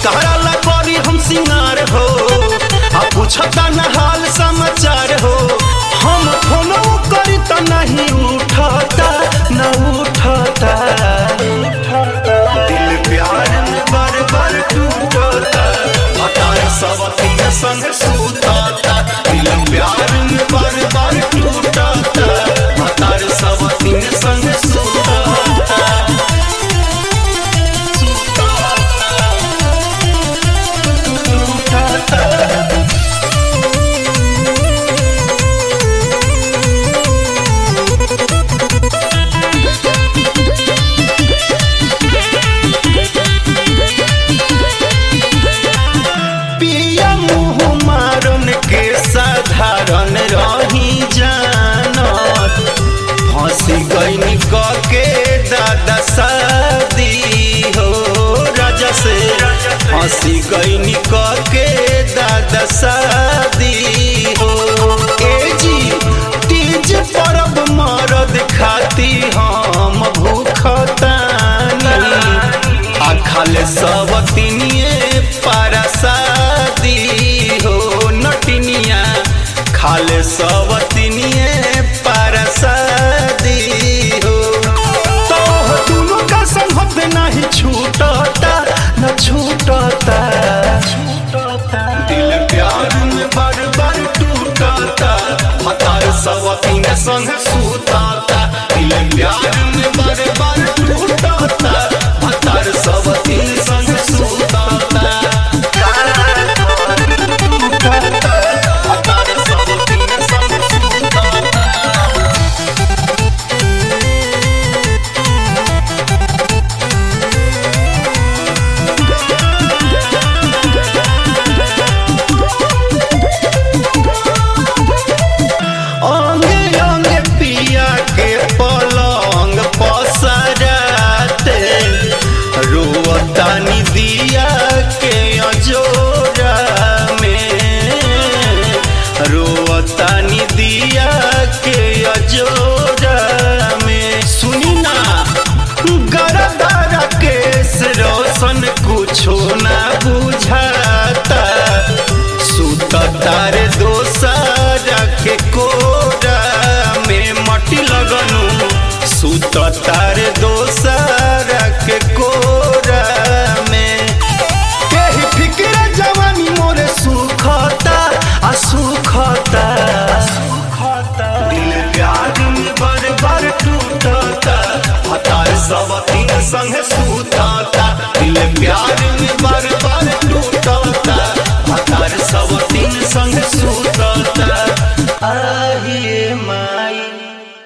कहरा ला करी हम सिंगार हो आ पूछता न हाल समाचार हो हम फोनो करी त नहीं उठता न उठता दिल प्यार में बार बार टूटता हतार सब तीन संग सूतता दिल प्यार में बार बार टूटता हतार सब तीन संग सूतता पिया मुँह मारन के साधारण रही जानत फंसी गईनी क के दादा शादी हो राजा से फंसी गईनी क के दादा शादी हो ए जी तीज परब मरद खाती हम भूखतानी आ खाले सब तिनिए पारा शादी हो नटिनिया खाले सब तिनिए पारा शादी हो तो दोनों का संगत नहीं छूटता न छूटता दिल प्यार में बार बार टूटता हतार सब तीन संग सूताता दिल प्यार में बार बार टूटता हतार सब तीन संग सूताता हतार सब तीन संग सूताता अंगे अंगे पिया के पलंग पसराते रोतानी दिया के अजोरा में रोतानी दिया के अजोरा में सुनी ना गरदारा केस रोशन कुछो ना बुझाता सुततार दोसरा के कोरा में मटी लगनु सुततार